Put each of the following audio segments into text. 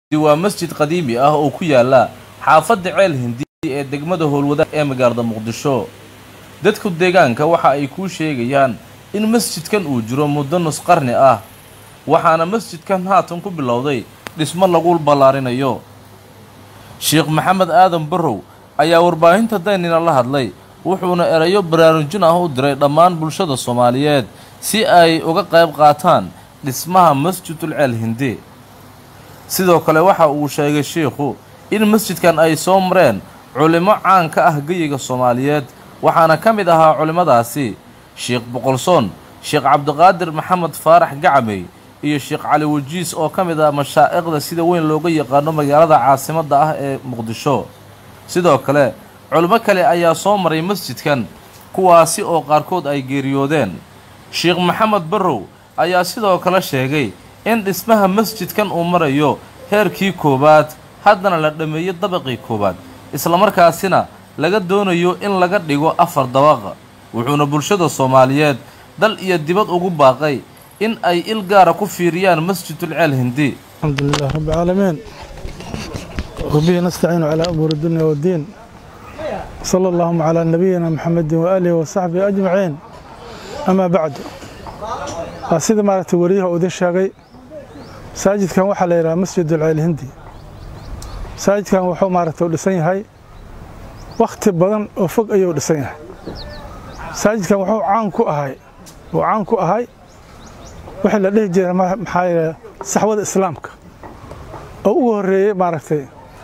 waa masjid qadiimi ah oo ku yaala xaafadda ceel hindi ee degmada howlwadaag ee magaalada muqdisho dadku deegaanka waxa ay kuu sheegayaan in masjidkan uu jiro muddo nus qarni ah waxaana masjidkan haatan ku bilowday dhismo lagu ballaarinayo sheekh maxamed aadan barrow ayaa warbaahinta daynina la hadlay wuxuuna erayo baraarujin ah u diray dhammaan bulshada soomaaliyeed si ay uga qayb qaataan dhismaha masjidul ceel hindi sidoo kale waxa uu sheegay sheikhu in masjidkan ay soo mareen culimmo caan ka ah geyiga soomaaliyeed waxaana ka mid ahaa culimmadaasi sheekh boqolsoon sheekh cabdiqaadir maxamed faarax gacmey iyo sheekh cali wajiis oo ka mid ah mashaa'iqda sida weyn looga yaqaano magaalada caasimadda ah ee muqdisho sidoo kale culimmo kale ayaa soo maray masjidkan kuwaasi oo qaarkood ay geeriyoodeen sheekh maxamed barrow ayaa sidoo kale sheegay in dhismaha masjidkan uu marayo heerkii koowaad haddana la dhammeeyo dabaqii koowaad islamarkaasina laga doonayo in laga dhigo afar dabaqa wuxuuna bulshada soomaaliyeed dal iyo dibad ugu baaqay in ay il gaara ku fiiriyaan masjidul ceel hindi الحمد لله رب العالمين وبه نستعين على أمور الدنيا والدين صلى اللهم على نبينا محمد وآله وصحبه أجمعين أما بعد سيدة مارت وريها ودين شاقي ساجد كان وحا ليرا مسجد العيل الهندي ساجد كان وحو مارت ودسين هاي وقت بدن وفق أيو دسين هاي ساجد كان وحو عان كو أهاي وعان كو أهاي وحي لديه جيرا محايا saxwada islaamka oo ugu horeeyey maaragtay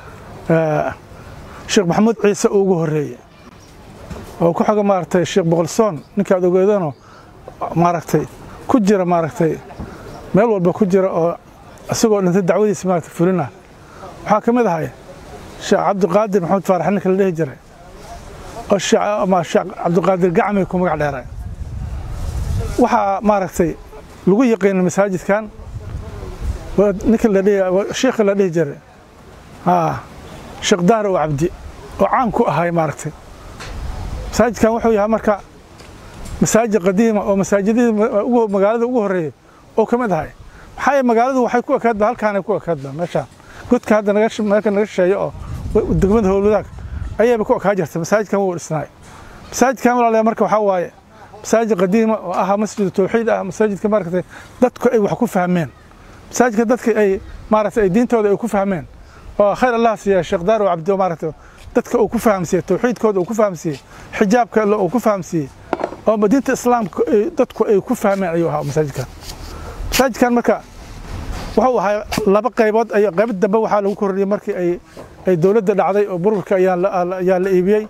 sheekh maxamuud ciise oo ugu horeeyey oo ku xoga maaragtay sheekh boqolsoon ninkaad ogeedano maaragtay ku jira maaragtay meel walba ku jira oo isagoo dhintay dacwadiisa maaragtay fulina waxaa ka mid ahay sheekh cabdiqaadir maxamed faarax ninka la dhihi jiray oo sheekh cabdiqaadir gacmay ku magac dheeray waxaa maaragtay lagu yaqiina masaajidkan ninka la dhihi sheekha la dhihi jiray haa sheekh daar oo cabdi oo caan ku ahay maaragtay masaajidkan wuxuu yahay marka masaajid qadiima oo masaajidadii magaalada ugu horreeyey oo ka mid ahay maxaa yeele magaaladu waxay ku ekaadba halkaanay ku ekaadba meeshaan godka hadda naga meelka naga shisheeyo oo degmada howlwadaag ayayba ku ekaa jirta masaajidkan wuu dhisnaay masaajidkan walaalayaa marka waxaa waaye masaajid qadiima oo ahaa masjid tawxiid ah masaajidka maaragtay dadku ay wax ku fahmeen masaajidka dadka ay maaragtay diintooda ay ku fahmeen oo khayr allah siiya sheekh daar oo cabdi maaragtay dadka uu ku fahamsiiyey tawxiidkooda uu ku fahamsiiyey xijaabka alle uu ku fahamsiiyey oo diinta islaamka dadku ay ku fahmeen ayuu ahaa masaajidkan masaajidkan marka wuxuu ahaa laba qaybood ay qayb dambe waxaa lagu korriyey markii ay ay dowladda dhacday oo burburka ayaa ayaa la iibiyey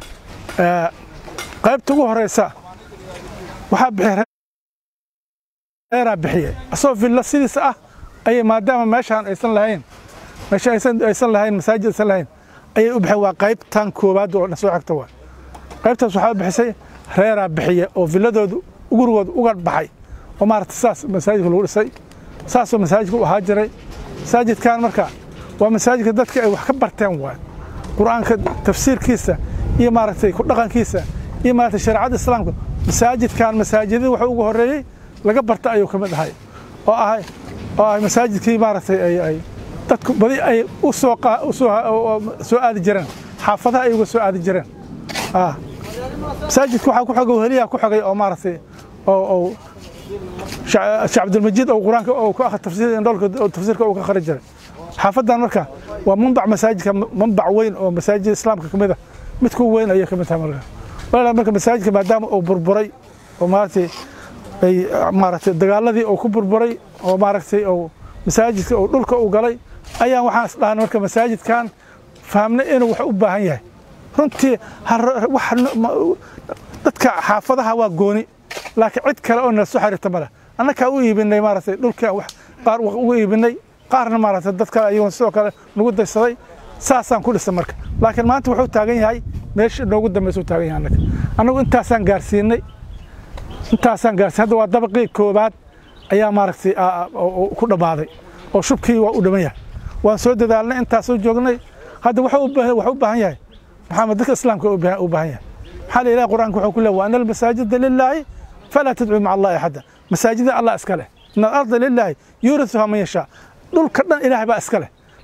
qaybta ugu horeysa waxaa bixiyay reeraa bixiyey asagoo villa sidiisa ah ayay maadaama meeshaan aysan lahayn meesha aysan lahayn masaajid aysan lahayn ayay u bixeen waa qaybtan koowaad oo soo xigta waa qaybtaas waxaa bixisay reeraa bixiya oo villadoodu gurigooda uga baxay oo maaragtay saas masaajidka lagu dhisay saasoo masaajidka u ahaa jiray masaajidkan marka waa masaajidka dadka ay wax ka barteen waay qur-aanka tafsiirkiisa iyo maaragtay ku dhaqankiisa iyo maaragtay shareecada islaamka masaajidkan masaajidadii waxa ugu horreeyey laga barta ayuu ka mid ahay oo ahay oo ahay masaajidkii maaragtay ay ay dadku badi ay u soo soo aadi jireen xaafadaha ay uga soo aadi jireen masaajidka waxaa ku xogay weheliyaa ku xogay oo maaragtay oo oo sheekh cabdilmajiid oo qur-aanka oo ku akhri tafsiir indhoolka oo tafsiirka uu ka akhri jiray xaafadan marka waa manbac masaajidka manbac weyn oo masaajid islaamka ka mid ah midku weyn ayay ka mid tahay marka walaal marka masaajidka maadaama uu burburay oo maaragtay ay maaragtay dagaaladii uu ku burburay oo maaragtay oo masaajidka oo dhulka uu galay ayaan waxaan is dhahnay marka masaajidkan fahamnay inuu wax u baahan yahay runtii wax dadka xaafadaha waa gooni laakiin cid kale oo nala soo xiriirta ma leh annakaa u iibinay maaragtay dhulka wax qaar ugu iibinay qaarna maaragtay dad kale ayagoon sidoo kale nagu daysaday saasaan ku dhisay marka laakiin maanta wuxuu taagan yahay meesha noogu dambaysa u taagan yahay annaga annagu intaasaan gaarsiinay intaasaan gaarsiin hadda waa dabaqii koobaad ayaa maaragtay ku dhammaaday oo shubkii waa u dhiman yahay waan soo dadaalnay intaasoo joognay hadda wuxuu u baahan yahay maxamed dadka islaamka u baahan yahay maxaa la ilaha qur-aanka wuxuu ku leeyahay wa ana almasaajida lilaahi falaa tadcuu maca allahi axada masaajida allah iska leh in alarda lilaahi yuurisuhaa man yashaa dhulka dhan ilaahay baa iska leh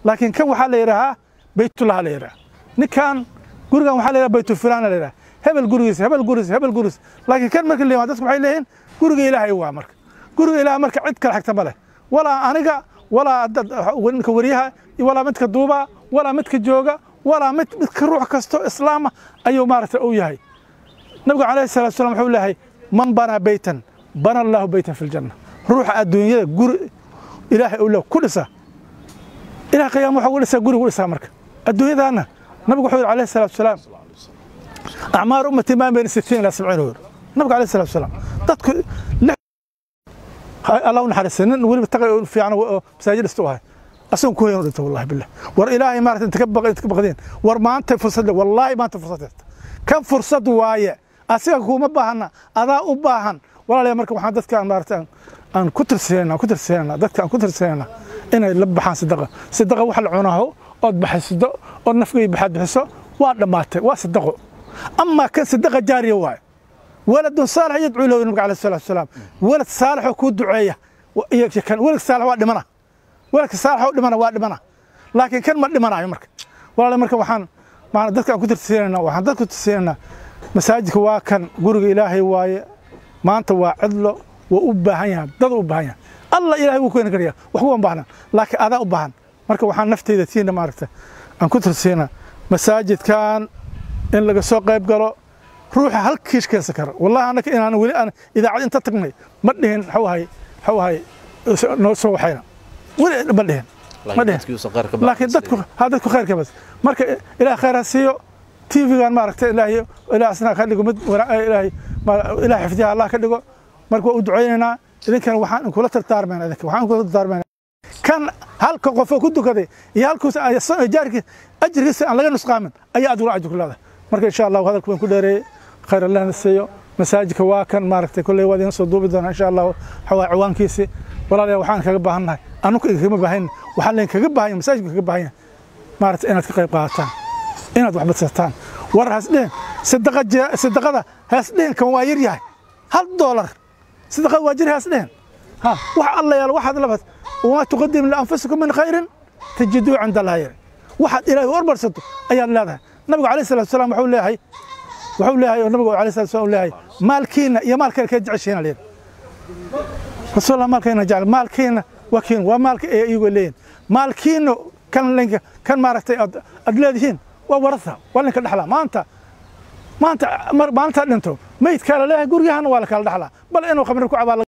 laakiin kan waxaa la yidhaahaa baytullah la yidhaha ninkan gurigan waxaa la yidhaha baytulfulaana la yidhaha hebel gurigiisa hebel gurigiisa hebel gurigiisa laakiin kan marka la dadku waxay leeyihiin guriga ilaahay waa marka guriga ilaahay marka cid kale xigta ma leh walaa aniga walaa ninka wariyaha walaa midka duuba walaa midka jooga walaa mid midka ruux kasto islaama ayuu maaragtay u yahay nabigu calayhi salatu wasalam wuxuu leeyahay man banaa beytan bana allahu beytan fi ljanna ruuxa adduunyada guri ilaahay uu le ku dhisa ilaah qiyaama waxa ugu dhisaa guriga u dhisaa marka adduunyadaana nabigu wuxuu yidhi calayhi salatu wasalaam acmaar ummati maa bayna sitiin ilaa sabciin wer nabigu calayhi salatu wasalaam dadku allah u naxariistay nin weliba taqay fiican oo masaajid dhista u ahay asagon ku hoyan u dhinta wallahi billah war ilaahay maarata inta ka baqdeen war maanta fursad wallaahi maanta fursad haysta kan fursad waaye asiga kuma baahana adaa u baahan walaalayaa marka waxaan dadka maarata aan ku tirsanayna ku tirsanayna dadka aan ku tirsanayna inay la baxaan sadaqa sadaqa wax la cunaho ood baxaysido ood nafgay baxaad bixiso waa dhammaatay waa sadaqo amaa kan sadaqa jaariya waaye waladun saalix yadcuu lahu nabiga alayhi salatu wasalaam walad saalixoo kuu duceeya kan walad saalix waa dhimana waladka saalixoo dhimana waa dhimana laakiin kan ma dhimanayo marka walaalayaa marka waxaan maana dadka aan ku tirsanayna waxaan dadku tirsanayna masaajidka waa kan guriga ilaahay waaye maanta waa cidlo waa u baahan yahay dad u baahan yahay alla ilaahay wuu keeni karaya wax kuwan baahnan laakiin adaa u baahan marka waxaan nafteyda tiina maaragta aan ku tirsiina masaajidkan in laga soo qayb galo ruuxa hal kiish keensan kara wallahi annaka inaan weli aan idaacad inta tagnay ma dhihin waxuu ahay waxuu ahay noo soo waxayna weli ma dhihin ma dhihin laakiin dadku ha dadku khayrka bas marka ilaah khayr ha siiyo tvgan maaragta ilaahay ilaah asnaa ka dhigo mid ilaahay ilaah xifdiha allah ka dhigo marka waa u ducaynaynaa idinkana waxaan kula tartaarmayna idinka waxaan kula tartaarmayna kan halka qofoo ku dukaday iyo halkuus jaarkii ajrigiisa aan laga nusqaamin ayaa adiguna ajir ku leedahay marka insha allahu hadalku waan ku dheereeyey khayr allahna siiyo masaajidka waa kan maaragtay kolley waa idin soo duubi doonaa insha allahu waxawaa ciwaankiisi walaalayaa waxaan kaga baahannahay anuka kagama baahan waxaan leen kaga baahan yahay masaajidka kaga baahan yahay maaragtay inaad ka qayb qaadataan inaad wax badsataan war hasdhehen sadaqada hasdhehen kan waa yar yahay hal doolar sadaqada waa jir hasdhehen ha wax alla yaalo waxaad labad wamaa tuqadim lianfusikum min khayrin tajiduu cinda allahi yar waxaad ilaahay hormarsato ayaad leedahay nabigu alayhi salatu wasalaam wuxuu leeyahay wuxuu leeyahay oo nabigu alayhi salatu wasalaam leeyahay maalkiina iyo maalkeena kee jeceshiina leeyahay rasuulullah maalkeena jecel maalkiina waa kiin waa maalka ee iyagoo leeyihin maalkiina kan linka kan maaragtay aad leedihiin waa warasa waa linka dhexlaa maanta maanta maalintaa dhinto meydkaa la leeyahay gurigahana waa la kala dhexlaa bal inuu khamri ku cabaa